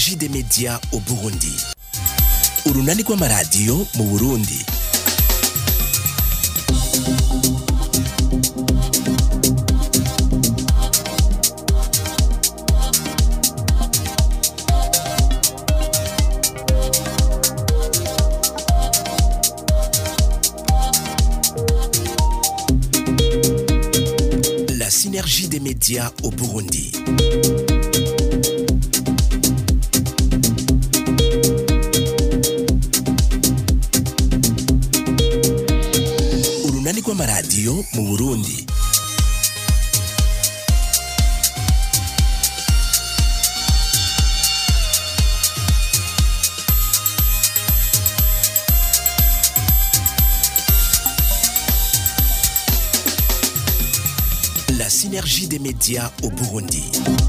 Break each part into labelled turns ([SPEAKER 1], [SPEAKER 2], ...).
[SPEAKER 1] synergie des médias au burundi urunani rw'amaradiyo mu burundi la synergie des médias au burundi urunani rw'amaradiyo mu burundi la synergie des médias au burundi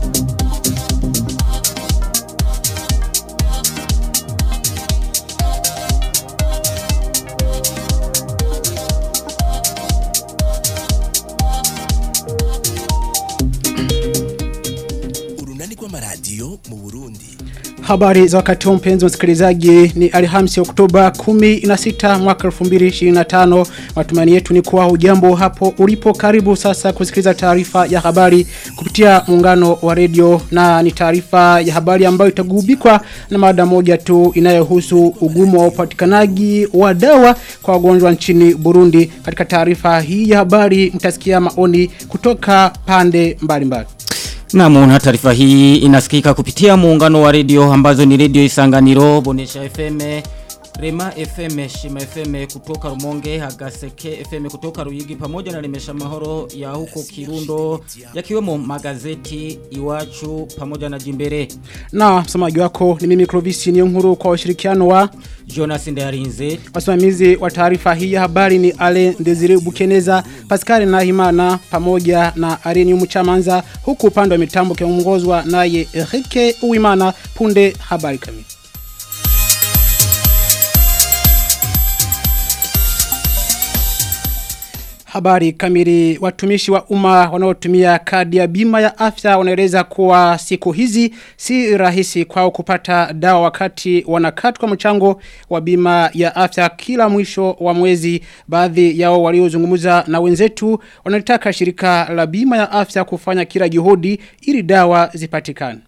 [SPEAKER 1] urunani rw'amaradiyo mu burundi
[SPEAKER 2] Habari za wakati huu mpenzi msikilizaji ni Alhamisi Oktoba 16 mwaka 2025. Matumaini yetu ni kuwa hujambo hapo ulipo karibu sasa kusikiliza taarifa ya habari kupitia muungano wa redio na ni taarifa ya habari ambayo itagubikwa na mada moja tu inayohusu ugumu wa upatikanaji wa dawa kwa wagonjwa nchini Burundi. Katika taarifa hii ya habari mtasikia maoni kutoka pande mbalimbali. Mbali.
[SPEAKER 3] Namu na taarifa hii inasikika kupitia muungano wa redio ambazo ni redio Isanganiro, Bonesha FM, Rema FM, Shima FM kutoka Rumonge, Hagaseke FM kutoka Ruyigi pamoja na Lemesha Mahoro ya huko Kirundo, yakiwemo magazeti Iwachu pamoja na Jimbere.
[SPEAKER 2] Na msamaji wako ni mimi Clovis Niyonkuru kwa ushirikiano wa
[SPEAKER 3] Jonas Ndayarinze.
[SPEAKER 2] Wasimamizi wa taarifa hii ya habari ni Ale Ndezire Bukeneza, Pascal Nahimana pamoja na Areni Muchamanza huku upande wa mitambo kiongozwa naye Erike Uwimana punde habari kamili. Habari kamili watumishi wa umma wanaotumia kadi ya bima ya afya wanaeleza kuwa siku hizi si rahisi kwao kupata dawa wakati wanakatwa mchango wa bima ya afya kila mwisho wa mwezi baadhi yao waliozungumza na wenzetu wanalitaka shirika la bima ya afya kufanya kila juhudi ili dawa zipatikane.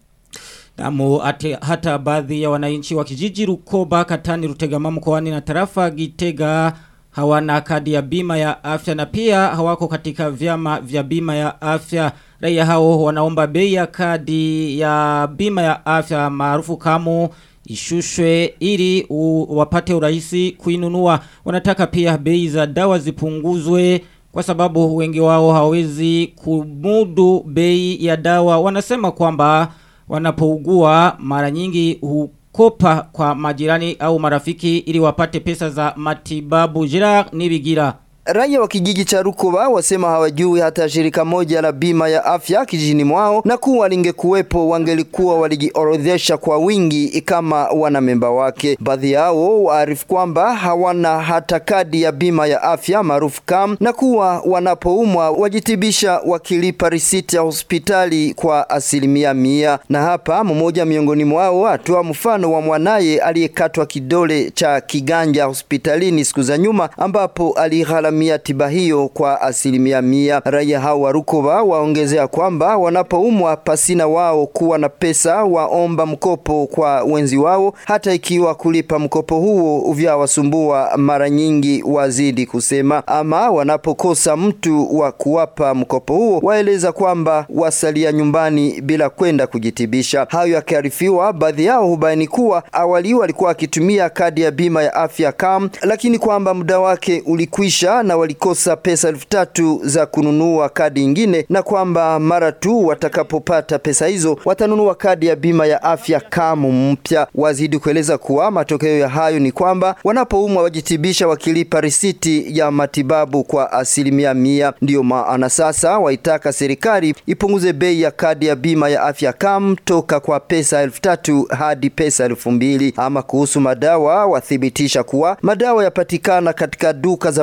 [SPEAKER 3] Namu ate, hata baadhi ya wananchi wa kijiji Rukoba Katani Rutegama mkoani na tarafa Gitega hawana kadi ya bima ya afya na pia hawako katika vyama vya bima ya afya. Raia hao wanaomba bei ya kadi ya bima ya afya maarufu kama ishushwe ili u, wapate urahisi kuinunua. Wanataka pia bei za dawa zipunguzwe kwa sababu wengi wao hawezi kumudu bei ya dawa. Wanasema kwamba wanapougua mara nyingi hukopa kwa majirani au marafiki ili wapate pesa za matibabu. Jira nibigira.
[SPEAKER 4] Raia wa kijiji cha Rukoba wasema hawajui hata shirika moja la bima ya afya kijijini mwao na kuwa lingekuwepo wangelikuwa walijiorodhesha kwa wingi kama wana memba wake. Baadhi yao waarifu kwamba hawana hata kadi ya bima ya afya maarufu KAM na kuwa wanapoumwa wajitibisha wakilipa risiti ya hospitali kwa asilimia mia. Na hapa mmoja miongoni mwao atoa mfano wa mwanaye aliyekatwa kidole cha kiganja hospitalini siku za nyuma ambapo alighala gharamia tiba hiyo kwa asilimia mia. Raia hao wa Rukoba waongezea kwamba wanapoumwa pasina wao kuwa na pesa waomba mkopo kwa wenzi wao, hata ikiwa kulipa mkopo huo vyawasumbua mara nyingi, wazidi kusema. Ama wanapokosa mtu wa kuwapa mkopo huo, waeleza kwamba wasalia nyumbani bila kwenda kujitibisha. Hayo yakiarifiwa, baadhi yao hubaini kuwa awali walikuwa wakitumia kadi ya bima ya afya KAM, lakini kwamba muda wake ulikwisha na walikosa pesa elfu tatu za kununua kadi ingine, na kwamba mara tu watakapopata pesa hizo watanunua kadi ya bima ya afya kamu mpya. Wazidi kueleza kuwa matokeo ya hayo ni kwamba wanapoumwa wajitibisha wakilipa risiti ya matibabu kwa asilimia mia. Ndiyo maana sasa waitaka serikali ipunguze bei ya kadi ya bima ya afya kam toka kwa pesa elfu tatu hadi pesa elfu mbili. Ama kuhusu madawa, wathibitisha kuwa madawa yapatikana katika duka za madawa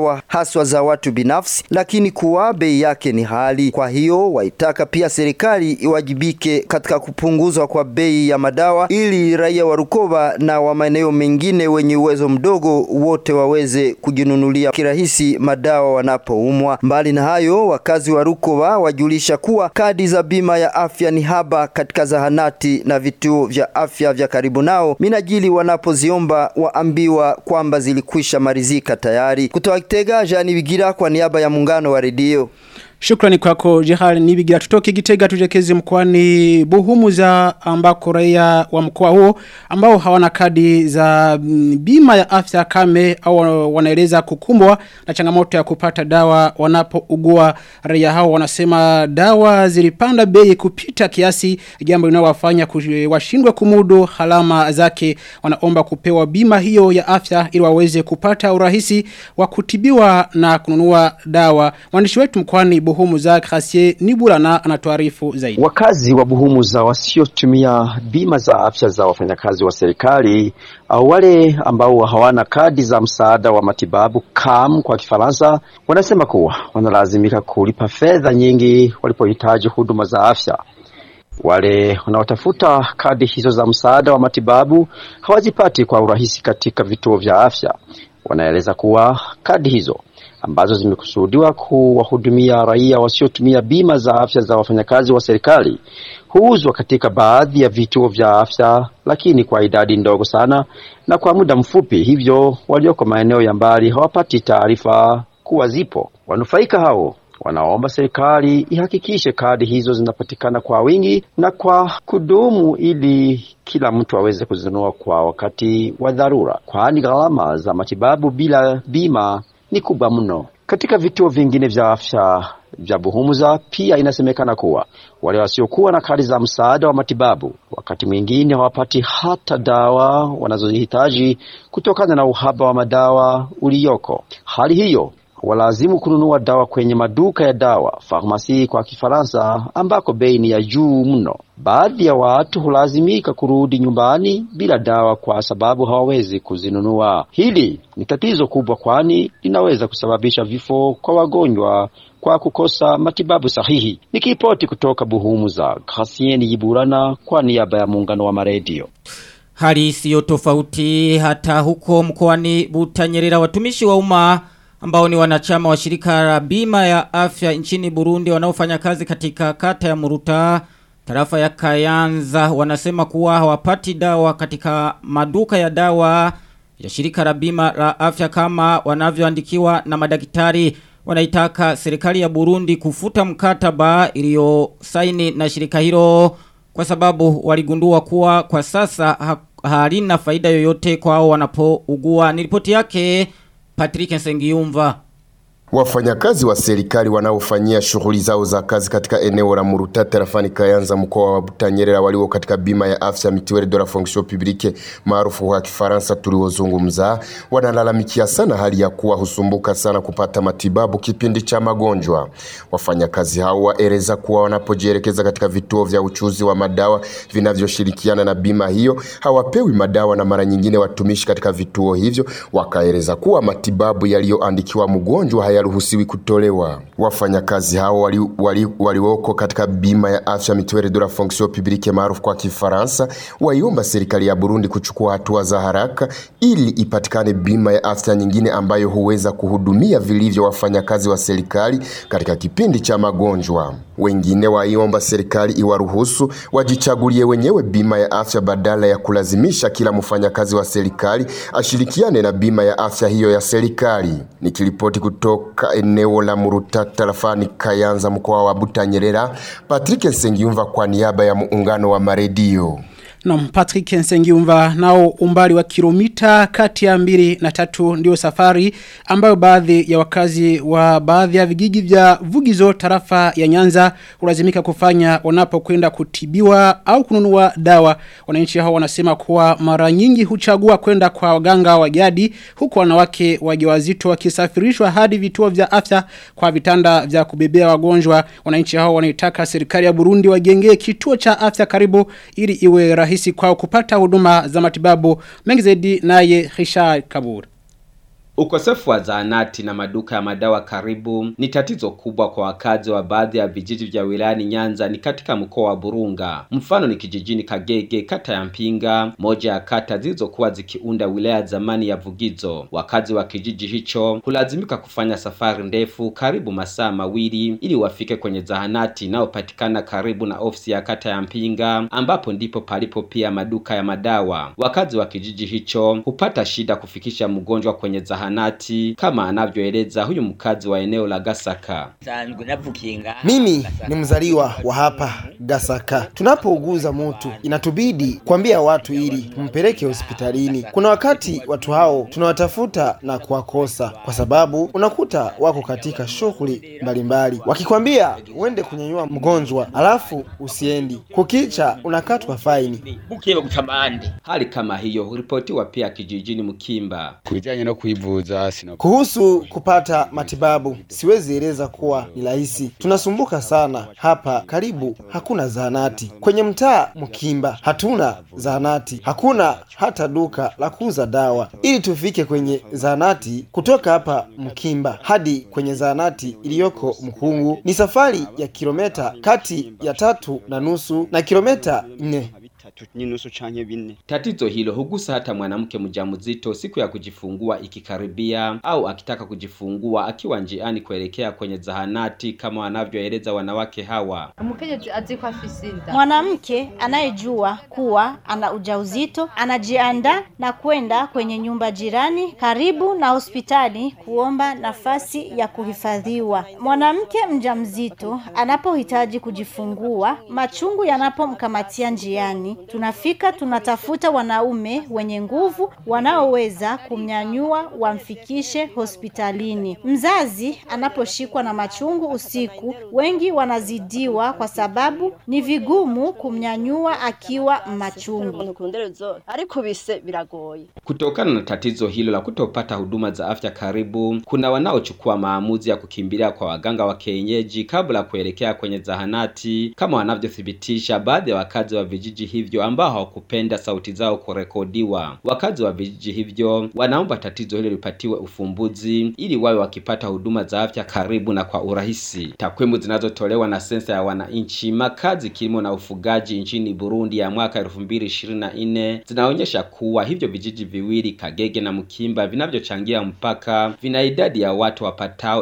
[SPEAKER 4] dawa haswa za watu binafsi, lakini kuwa bei yake ni hali. Kwa hiyo waitaka pia serikali iwajibike katika kupunguzwa kwa bei ya madawa ili raia wa Rukoba na wa maeneo mengine wenye uwezo mdogo wote waweze kujinunulia kirahisi madawa wanapoumwa. Mbali na hayo, wakazi wa Rukoba wajulisha kuwa kadi za bima ya afya ni haba katika zahanati na vituo vya afya vya karibu nao, minajili wanapoziomba waambiwa kwamba zilikwisha marizika tayari. Kutoka Kitega, Jani Bigira kwa niaba ya muungano wa redio.
[SPEAKER 2] Shukrani kwako Jehal Nibigira tutoke Gitega tujekezi mkoani Buhumuza ambako raia wa mkoa huo ambao hawana kadi za mm, bima ya afya kame au wanaeleza kukumbwa na changamoto ya kupata dawa wanapougua raia hao wanasema dawa zilipanda bei kupita kiasi jambo linalowafanya kush- washindwe kumudu halama zake wanaomba kupewa bima hiyo ya afya ili waweze kupata urahisi wa kutibiwa na kununua dawa mwandishi wetu mkoani Buhumuza Gracier Niburana anatuarifu zaidi
[SPEAKER 5] Wakazi wa Buhumuza wasiotumia bima za afya za wafanyakazi wa serikali au wale ambao hawana kadi za msaada wa matibabu CAM kwa Kifaransa wanasema kuwa wanalazimika kulipa fedha nyingi walipohitaji huduma za afya. Wale wanaotafuta kadi hizo za msaada wa matibabu hawazipati kwa urahisi katika vituo vya afya. Wanaeleza kuwa kadi hizo ambazo zimekusudiwa kuwahudumia raia wasiotumia bima za afya za wafanyakazi wa serikali huuzwa katika baadhi ya vituo vya afya, lakini kwa idadi ndogo sana na kwa muda mfupi, hivyo walioko maeneo ya mbali hawapati taarifa kuwa zipo. Wanufaika hao wanaomba serikali ihakikishe kadi hizo zinapatikana kwa wingi na kwa kudumu ili kila mtu aweze kuzinunua kwa wakati wa dharura, kwani gharama za matibabu bila bima ni kubwa mno. Katika vituo vingine vya afya vya Buhumuza pia inasemekana kuwa wale wasiokuwa na kadi za msaada wa matibabu wakati mwingine hawapati hata dawa wanazozihitaji kutokana na uhaba wa madawa ulioko. Hali hiyo walazimu kununua dawa kwenye maduka ya dawa farmasi kwa Kifaransa, ambako bei ni ya juu mno. Baadhi ya watu hulazimika kurudi nyumbani bila dawa kwa sababu hawawezi kuzinunua. Hili ni tatizo kubwa, kwani linaweza kusababisha vifo kwa wagonjwa kwa kukosa matibabu sahihi. Nikiripoti kutoka Buhumuza, Gracien Yiburana kwa niaba ya muungano wa maredio.
[SPEAKER 3] Hali isiyo tofauti hata huko mkoani Butanyerera watumishi wa umma ambao ni wanachama wa shirika la bima ya afya nchini Burundi wanaofanya kazi katika kata ya Muruta tarafa ya Kayanza wanasema kuwa hawapati dawa katika maduka ya dawa ya shirika la bima la afya kama wanavyoandikiwa na madaktari wanaitaka serikali ya Burundi kufuta mkataba iliyosaini na shirika hilo kwa sababu waligundua kuwa kwa sasa ha halina faida yoyote kwao wanapougua. Ni ripoti yake Patrick Nsengiyumva.
[SPEAKER 6] Wafanyakazi wa serikali wanaofanyia shughuli zao za kazi katika eneo la Muruta tarafani Kayanza mkoa wa Butanyerera walio katika bima ya afya Mutuelle de la Fonction Publique maarufu kwa Kifaransa tuliozungumza, wanalalamikia sana hali ya kuwa husumbuka sana kupata matibabu kipindi cha magonjwa. Wafanyakazi hao waeleza kuwa wanapojielekeza katika vituo vya uchuzi wa madawa vinavyoshirikiana na bima hiyo hawapewi madawa, na mara nyingine watumishi katika vituo hivyo wakaeleza kuwa matibabu yaliyoandikiwa mgonjwa hayaruhusiwi kutolewa. Wafanyakazi hao walioko wali, wali katika bima ya afya Mutuelle de la Fonction Publique maarufu kwa Kifaransa waiomba serikali ya Burundi kuchukua hatua za haraka ili ipatikane bima ya afya nyingine ambayo huweza kuhudumia vilivyo wafanyakazi wa serikali katika kipindi cha magonjwa. Wengine waiomba serikali iwaruhusu wajichagulie wenyewe bima ya afya badala ya kulazimisha kila mfanyakazi wa serikali ashirikiane na bima ya afya hiyo ya serikali. Nikiripoti kutoka eneo la Muruta tarafani Kayanza mkoa wa Butanyerera, Patrick Nsengiyumva kwa niaba ya muungano wa maredio.
[SPEAKER 2] Na Patrick Nsengiumva nao umbali wa kilomita kati ya mbili na tatu ndio safari ambayo baadhi ya wakazi wa baadhi ya vijiji vya Vugizo tarafa ya Nyanza ulazimika kufanya wanapokwenda kutibiwa au kununua dawa. Wananchi hao wanasema kuwa mara nyingi huchagua kwenda kwa waganga wa jadi huku wanawake wajawazito wakisafirishwa hadi vituo vya afya kwa vitanda vya kubebea wagonjwa. Wananchi hao wanaitaka serikali ya Burundi wajengee kituo cha afya karibu ili iwe rahisi rahisi kwao kupata huduma za matibabu mengi zaidi naye Richard Kabur.
[SPEAKER 7] Ukosefu wa zahanati na maduka ya madawa karibu ni tatizo kubwa kwa wakazi wa baadhi ya vijiji vya wilayani Nyanza ni katika mkoa wa Burunga. Mfano ni kijijini Kagege, kata ya Mpinga, moja ya kata zilizokuwa zikiunda wilaya zamani ya Vugizo. Wakazi wa kijiji hicho hulazimika kufanya safari ndefu karibu masaa mawili ili wafike kwenye zahanati inayopatikana karibu na ofisi ya kata ya Mpinga, ambapo ndipo palipo pia maduka ya madawa. Wakazi wa kijiji hicho hupata shida kufikisha mgonjwa kwenye zahanati kama anavyoeleza huyu mkazi wa eneo la Gasaka.
[SPEAKER 8] Mimi ni mzaliwa wa hapa Gasaka. Tunapouguza mtu inatubidi kuambia watu ili tumpeleke hospitalini. Kuna wakati watu hao tunawatafuta na kuwakosa, kwa sababu unakuta wako katika shughuli mbalimbali, wakikwambia uende kunyanyua mgonjwa alafu usiendi, kukicha unakatwa faini.
[SPEAKER 7] Hali kama hiyo huripotiwa pia kijijini Mkimba.
[SPEAKER 9] Kujanye no kuivuza sina
[SPEAKER 8] Kuhusu kupata matibabu, siwezi eleza kuwa ni rahisi. Tunasumbuka sana hapa, karibu hakuna zahanati. Kwenye mtaa Mkimba hatuna zahanati, hakuna hata duka la kuuza dawa. Ili tufike kwenye zahanati kutoka hapa Mkimba hadi kwenye zahanati iliyoko Mkungu ni safari ya kilometa kati ya tatu na nusu na kilometa nne.
[SPEAKER 9] ninusu canke bine
[SPEAKER 7] Tatizo hilo hugusa hata mwanamke mjamzito siku ya kujifungua ikikaribia au akitaka kujifungua akiwa njiani kuelekea kwenye zahanati kama wanavyoeleza wanawake hawa.
[SPEAKER 10] umukenyezi azi ko afise inda
[SPEAKER 11] Mwanamke anayejua kuwa ana ujauzito anajiandaa na kwenda kwenye nyumba jirani karibu na hospitali kuomba nafasi ya kuhifadhiwa. Mwanamke mjamzito anapohitaji kujifungua, machungu yanapomkamatia njiani, tunafika tunatafuta wanaume wenye nguvu wanaoweza kumnyanyua wamfikishe hospitalini. Mzazi anaposhikwa na machungu usiku, wengi wanazidiwa kwa sababu ni vigumu kumnyanyua akiwa machungu.
[SPEAKER 10] kunderezo ariko bise biragoye
[SPEAKER 7] Kutokana na tatizo hilo la kutopata huduma za afya karibu, kuna wanaochukua maamuzi ya kukimbilia kwa waganga wa kienyeji kabla ya kuelekea kwenye zahanati, kama wanavyothibitisha baadhi ya wakazi wa vijiji hivyo ambao hawakupenda sauti zao kurekodiwa. Wakazi wa vijiji hivyo wanaomba tatizo hilo lipatiwe ufumbuzi ili wawe wakipata huduma za afya karibu na kwa urahisi. Takwimu zinazotolewa na sensa ya wananchi, makazi, kilimo na ufugaji nchini Burundi ya mwaka 2024 zinaonyesha kuwa hivyo vijiji viwili Kagege na Mkimba vinavyochangia mpaka vina idadi ya watu wapatao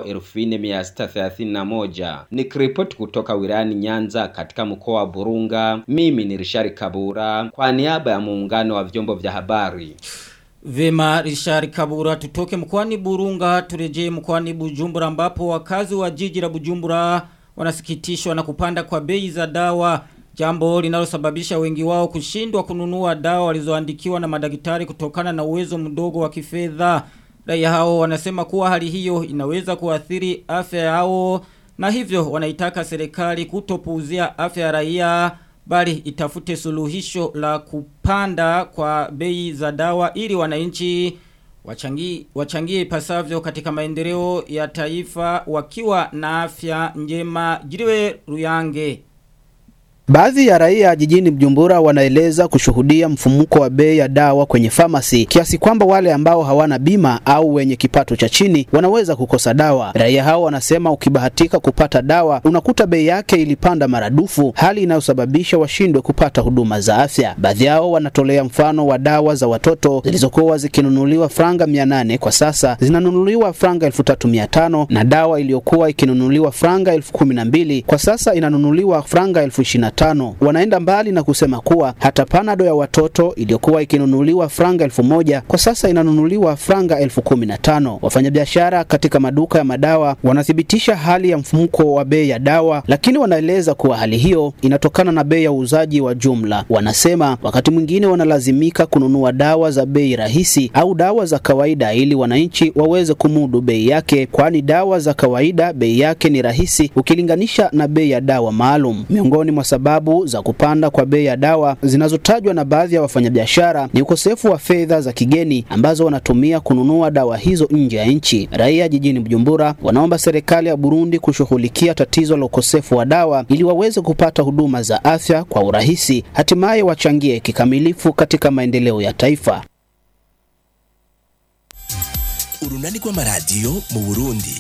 [SPEAKER 7] 4631. Nikiripoti kutoka wilayani Nyanza katika mkoa wa Burunga, mimi ni Rishari Kabura kwa niaba ya muungano wa vyombo vya habari.
[SPEAKER 3] Vema Richard Kabura tutoke mkoani Burunga turejee mkoani Bujumbura ambapo wakazi wa jiji la Bujumbura wanasikitishwa na kupanda kwa bei za dawa jambo linalosababisha wengi wao kushindwa kununua dawa walizoandikiwa na madaktari kutokana na uwezo mdogo wa kifedha. Raia hao wanasema kuwa hali hiyo inaweza kuathiri afya yao na hivyo wanaitaka serikali kutopuuzia afya ya raia bali itafute suluhisho la kupanda kwa bei za dawa ili wananchi wachangie wachangie ipasavyo katika maendeleo ya taifa wakiwa na afya njema jiriwe ruyange
[SPEAKER 12] Baadhi ya raia jijini Bujumbura wanaeleza kushuhudia mfumuko wa bei ya dawa kwenye famasi kiasi kwamba wale ambao hawana bima au wenye kipato cha chini wanaweza kukosa dawa. Raia hao wanasema ukibahatika kupata dawa unakuta bei yake ilipanda maradufu, hali inayosababisha washindwe kupata huduma za afya. Baadhi yao wanatolea mfano wa dawa za watoto zilizokuwa zikinunuliwa franga 800 kwa sasa zinanunuliwa franga 3500 na dawa iliyokuwa ikinunuliwa franga 12000 kwa sasa inanunuliwa franga 20 tano. Wanaenda mbali na kusema kuwa hata panado ya watoto iliyokuwa ikinunuliwa franga elfu moja kwa sasa inanunuliwa franga elfu kumi na tano. Wafanyabiashara katika maduka ya madawa wanathibitisha hali ya mfumuko wa bei ya dawa, lakini wanaeleza kuwa hali hiyo inatokana na bei ya uuzaji wa jumla. Wanasema wakati mwingine wanalazimika kununua dawa za bei rahisi au dawa za kawaida ili wananchi waweze kumudu bei yake, kwani dawa za kawaida bei yake ni rahisi ukilinganisha na bei ya dawa maalum. Miongoni mwa sababu za kupanda kwa bei ya dawa zinazotajwa na baadhi ya wafanyabiashara ni ukosefu wa fedha za kigeni ambazo wanatumia kununua dawa hizo nje ya nchi. Raia jijini Bujumbura wanaomba serikali ya Burundi kushughulikia tatizo la ukosefu wa dawa ili waweze kupata huduma za afya kwa urahisi, hatimaye wachangie kikamilifu katika maendeleo ya taifa.
[SPEAKER 1] urunani rw'amaradiyo mu burundi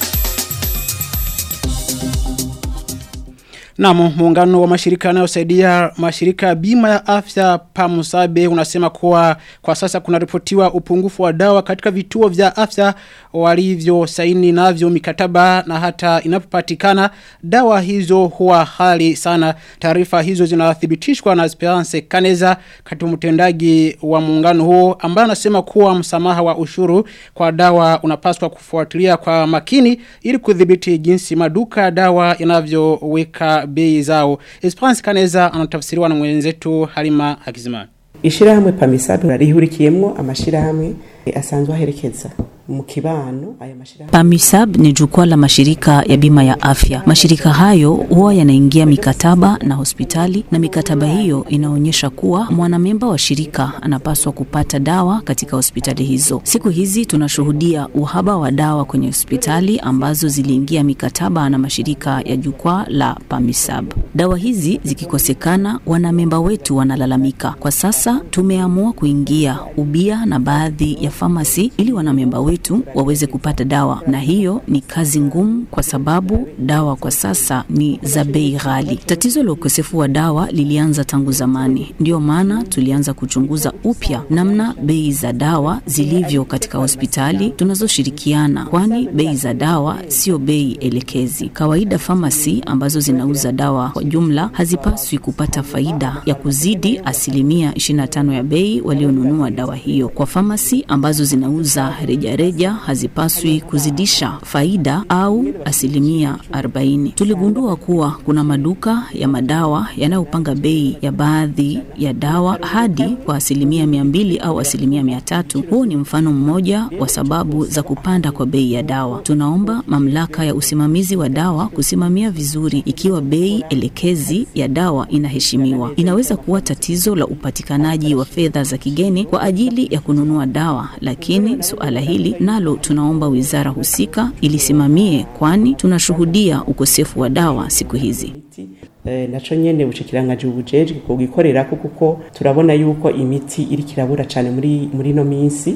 [SPEAKER 2] Na muungano wa mashirika yanayosaidia mashirika bima ya afya pamusabe unasema kuwa kwa sasa kuna ripotiwa upungufu wa dawa katika vituo vya afya walivyo saini navyo mikataba na hata inapopatikana dawa hizo huwa hali sana taarifa hizo zinathibitishwa na Esperance Kaneza katibu mtendaji wa muungano huo ambaye anasema kuwa msamaha wa ushuru kwa dawa unapaswa kufuatilia kwa makini ili kudhibiti jinsi maduka ya dawa yanavyoweka bei zao. Esperance Kaneza anatafsiriwa na mwenzetu Halima Hakizimana.
[SPEAKER 13] Ishirahamwe Pamisabe rarihurikiyemwo amashirahamwe asanzwe aherekeza mu kibano aya mashirahamwe
[SPEAKER 14] PAMISAB ni jukwaa la mashirika ya bima ya afya. Mashirika hayo huwa yanaingia mikataba na hospitali na mikataba hiyo inaonyesha kuwa mwanamemba wa shirika anapaswa kupata dawa katika hospitali hizo. Siku hizi tunashuhudia uhaba wa dawa kwenye hospitali ambazo ziliingia mikataba na mashirika ya jukwaa la PAMISAB. Dawa hizi zikikosekana, wanamemba wetu wanalalamika. Kwa sasa tumeamua kuingia ubia na baadhi ya famasi ili wanamemba wetu waweze kupata dawa, na hiyo ni kazi ngumu kwa sababu dawa kwa sasa ni za bei ghali. Tatizo la ukosefu wa dawa lilianza tangu zamani, ndiyo maana tulianza kuchunguza upya namna bei za dawa zilivyo katika hospitali tunazoshirikiana, kwani bei za dawa sio bei elekezi. Kawaida famasi ambazo zinauza dawa kwa jumla hazipaswi kupata faida ya kuzidi asilimia 25 ya bei walionunua dawa hiyo. Kwa famasi ambazo zinauza rejareja reja hazipaswi kuzidisha faida au asilimia 40. Tuligundua kuwa kuna maduka ya madawa yanayopanga bei ya baadhi ya dawa hadi kwa asilimia mia mbili au asilimia mia tatu. Huu ni mfano mmoja wa sababu za kupanda kwa bei ya dawa. Tunaomba mamlaka ya usimamizi wa dawa kusimamia vizuri ikiwa bei elekezi ya dawa inaheshimiwa. Inaweza kuwa tatizo la upatikanaji wa fedha za kigeni kwa ajili ya kununua dawa, lakini suala hili nalo tunaomba wizara husika ilisimamie, kwani tunashuhudia ukosefu wa dawa siku hizi.
[SPEAKER 13] e, naco nyene bushikiranganje ubujejwe kugikorerako kuko turabona yuko imiti iri kirabura cyane muri muri no minsi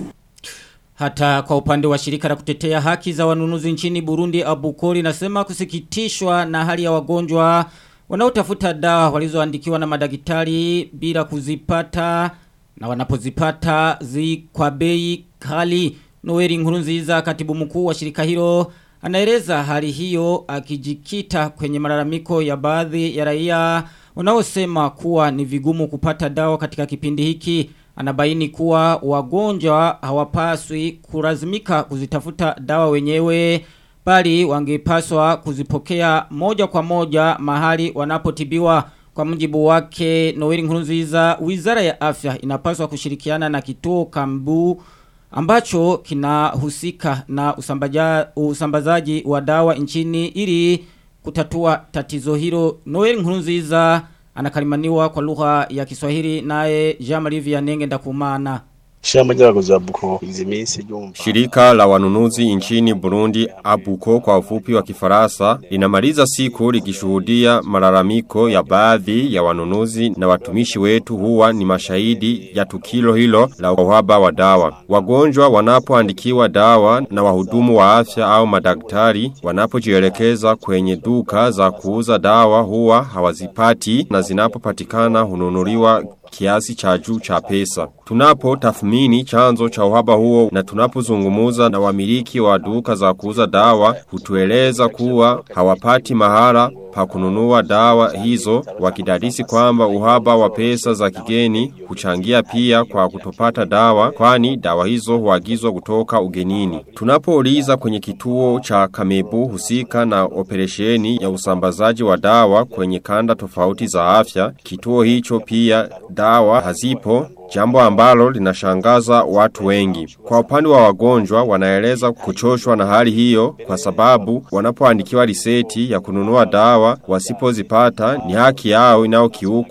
[SPEAKER 3] Hata kwa upande wa shirika la kutetea haki za wanunuzi nchini Burundi Abukori nasema kusikitishwa na hali ya wagonjwa wanaotafuta dawa walizoandikiwa na madaktari bila kuzipata na wanapozipata zi kwa bei kali. Noeli Nkurunziza katibu mkuu wa shirika hilo anaeleza hali hiyo akijikita kwenye malalamiko ya baadhi ya raia wanaosema kuwa ni vigumu kupata dawa katika kipindi hiki. Anabaini kuwa wagonjwa hawapaswi kulazimika kuzitafuta dawa wenyewe bali wangepaswa kuzipokea moja kwa moja mahali wanapotibiwa. Kwa mujibu wake Noeli Nkurunziza, Wizara ya Afya inapaswa kushirikiana na kituo Kambu ambacho kinahusika na usambaja, usambazaji wa dawa nchini ili kutatua tatizo hilo. Noel Nkurunziza anakalimaniwa kwa lugha ya Kiswahili naye Jean-Marie Vianney Ndakumana.
[SPEAKER 15] Shamba ry'abakozi ba Buko izi minsi ryumva.
[SPEAKER 16] Shirika la wanunuzi nchini Burundi Abuko kwa ufupi wa Kifaransa linamaliza siku likishuhudia malalamiko ya baadhi ya wanunuzi na watumishi wetu huwa ni mashahidi ya tukilo hilo la uhaba wa dawa. Wagonjwa wanapoandikiwa dawa na wahudumu wa afya au madaktari wanapojielekeza kwenye duka za kuuza dawa huwa hawazipati na zinapopatikana hununuliwa kiasi cha juu cha pesa. Tunapo tathmini chanzo cha uhaba huo na tunapozungumuza na wamiliki wa duka za kuuza dawa hutueleza kuwa hawapati mahara pa kununua dawa hizo wakidadisi kwamba uhaba wa pesa za kigeni huchangia pia kwa kutopata dawa kwani dawa hizo huagizwa kutoka ugenini. Tunapouliza kwenye kituo cha Kamebu husika na operesheni ya usambazaji wa dawa kwenye kanda tofauti za afya, kituo hicho pia dawa hazipo Jambo ambalo linashangaza watu wengi. Kwa upande wa wagonjwa wanaeleza kuchoshwa na hali hiyo kwa sababu wanapoandikiwa riseti ya kununua dawa wasipozipata ni haki yao inayokiukwa kwa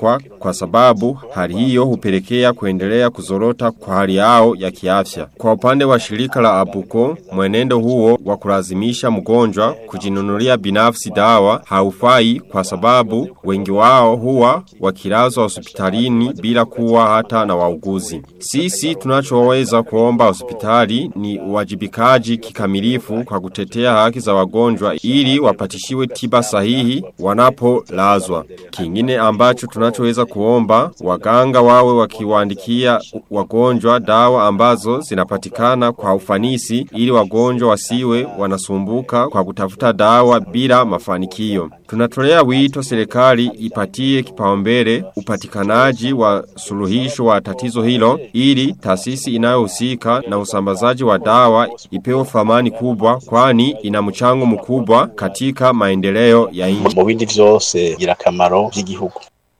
[SPEAKER 16] kwa sababu hali hiyo hupelekea kuendelea kuzorota kwa hali yao ya kiafya. Kwa upande wa shirika la Abuko, mwenendo huo wa kulazimisha mgonjwa kujinunulia binafsi dawa haufai kwa sababu wengi wao huwa wakilazwa hospitalini bila kuwa hata na wauguzi. Sisi tunachoweza kuomba hospitali ni uwajibikaji kikamilifu kwa kutetea haki za wagonjwa ili wapatishiwe tiba sahihi wanapolazwa. Kingine ambacho tunachoweza kuomba waganga wawe wakiwaandikia wagonjwa dawa ambazo zinapatikana kwa ufanisi ili wagonjwa wasiwe wanasumbuka kwa kutafuta dawa bila mafanikio. Tunatolea wito serikali ipatie kipaumbele upatikanaji wa suluhisho wa tatizo hilo ili taasisi inayohusika na usambazaji wa dawa ipewe thamani kubwa kwani ina mchango mkubwa katika maendeleo ya nchi.
[SPEAKER 15] mu bindi vyose girakamaro by'igihugu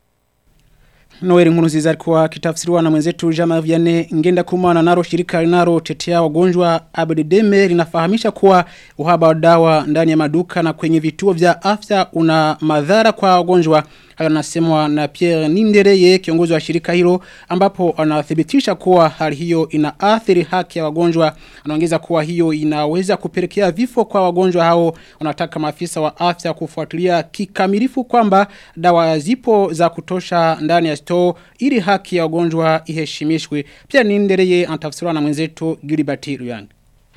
[SPEAKER 2] Noel Nkuruziza alikuwa akitafsiriwa na mwenzetu Jama Vianney ngenda kumana naro shirika linalo tetea wagonjwa Abdedeme linafahamisha kuwa uhaba wa dawa ndani ya maduka na kwenye vituo vya afya una madhara kwa wagonjwa hayo nasemwa na Pierre Nindereye kiongozi wa shirika hilo ambapo anathibitisha kuwa hali hiyo inaathiri haki ya wagonjwa anaongeza kuwa hiyo inaweza kupelekea vifo kwa wagonjwa hao wanataka maafisa wa afya kufuatilia kikamilifu kwamba dawa zipo za kutosha ndani ya store ili haki ya wagonjwa iheshimishwe pia Nindereye anatafsiriwa na mwenzetu Gilbert Ruyanga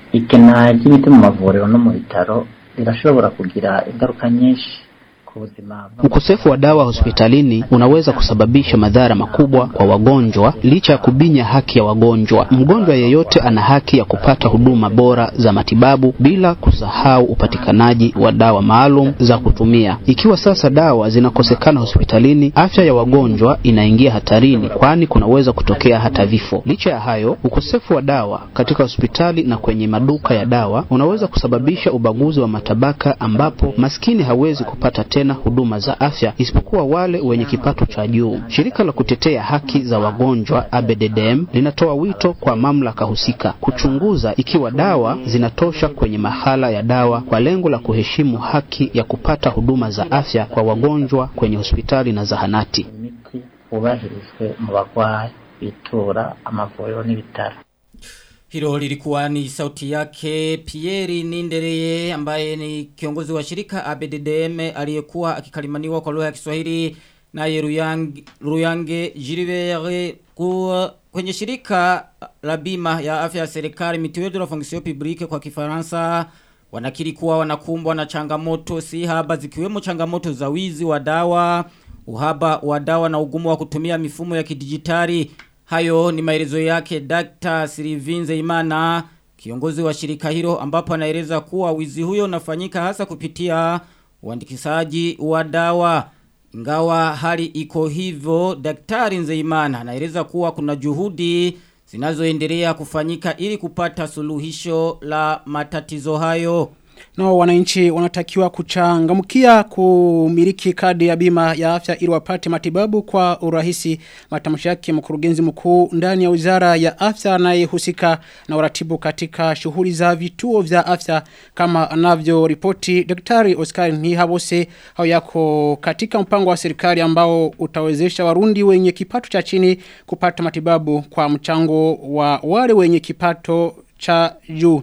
[SPEAKER 17] ikena ry'imiti mu mavuriro no mu bitaro rirashobora kugira ingaruka nyinshi ku buzima
[SPEAKER 12] Ukosefu wa dawa hospitalini unaweza kusababisha madhara makubwa kwa wagonjwa licha ya kubinya haki ya wagonjwa. Mgonjwa yeyote ana haki ya kupata huduma bora za matibabu bila kusahau upatikanaji wa dawa maalum za kutumia. Ikiwa sasa dawa zinakosekana hospitalini, afya ya wagonjwa inaingia hatarini kwani kunaweza kutokea hata vifo. Licha ya hayo, ukosefu wa dawa katika hospitali na kwenye maduka ya dawa unaweza kusababisha ubaguzi wa matabaka ambapo maskini hawezi kupata tena huduma za afya isipokuwa wale wenye kipato cha juu. Shirika la kutetea haki za wagonjwa ABDDM linatoa wito kwa mamlaka husika kuchunguza ikiwa dawa zinatosha kwenye mahala ya dawa kwa lengo la kuheshimu haki ya kupata huduma za afya kwa wagonjwa kwenye hospitali na zahanati.
[SPEAKER 17] imiti wubahirizwe mu bagwayi bitura amavuriro n'ibitaro
[SPEAKER 3] Hilo lilikuwa ni sauti yake Pierre Nindereye ambaye ni kiongozi wa shirika ABDDM aliyekuwa akikalimaniwa kwa lugha ya Kiswahili naye Ruyange, Ruyange Jiribere kuwa kwenye shirika la bima ya afya ya serikali Mutuelle de la Fonction Publique kwa Kifaransa wanakiri kuwa wanakumbwa na changamoto si haba zikiwemo changamoto za wizi wa dawa, uhaba wa dawa na ugumu wa kutumia mifumo ya kidijitali Hayo ni maelezo yake Dr. Silivinze Imana, kiongozi wa shirika hilo ambapo anaeleza kuwa wizi huyo unafanyika hasa kupitia uandikisaji wa dawa. Ingawa hali iko hivyo, Daktari Nzeimana anaeleza kuwa kuna juhudi zinazoendelea kufanyika ili kupata suluhisho la matatizo hayo.
[SPEAKER 2] Nao wananchi wanatakiwa kuchangamkia kumiliki kadi ya bima ya afya ili wapate matibabu kwa urahisi matamshi yake mkurugenzi mkuu ndani ya Wizara ya Afya anayehusika na uratibu katika shughuli za vituo vya afya kama anavyoripoti Daktari Oscar Nihabose hao yako katika mpango wa serikali ambao utawezesha warundi wenye kipato cha chini kupata matibabu kwa mchango wa wale wenye kipato cha juu.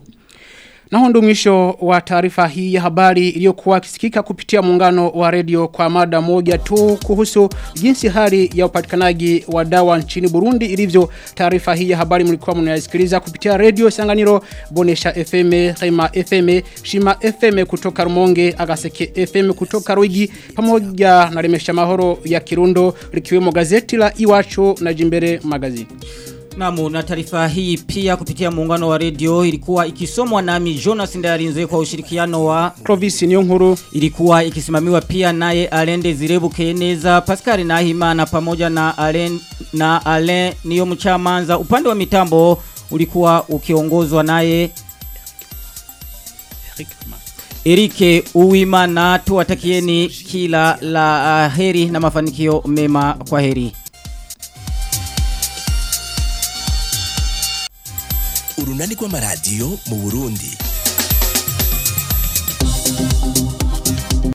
[SPEAKER 2] Na huo ndio mwisho wa taarifa hii ya habari iliyokuwa kisikika kupitia muungano wa redio kwa mada moja tu kuhusu jinsi hali ya upatikanaji wa dawa nchini Burundi ilivyo. Taarifa hii ya habari mlikuwa mnayasikiliza kupitia redio Sanganiro, Bonesha FM, Rema FM, Shima FM kutoka Rumonge, Agaseke FM kutoka Ruigi pamoja na Remesha Mahoro ya Kirundo likiwemo gazeti la Iwacho na Jimbere Magazine.
[SPEAKER 3] Namu na taarifa hii pia kupitia muungano wa redio ilikuwa ikisomwa nami Jonas Ndayarinze kwa ushirikiano wa
[SPEAKER 2] Clovis Niyonkuru
[SPEAKER 3] ilikuwa ikisimamiwa pia naye Alende Zirebu Keneza Pascal Nahimana pamoja na Alen na Alen niyo mchamanza upande wa mitambo ulikuwa ukiongozwa naye Erike Uwimana tuwatakieni kila la uh, heri na mafanikio mema kwa heri
[SPEAKER 1] urunani rw'amaradiyo mu Burundi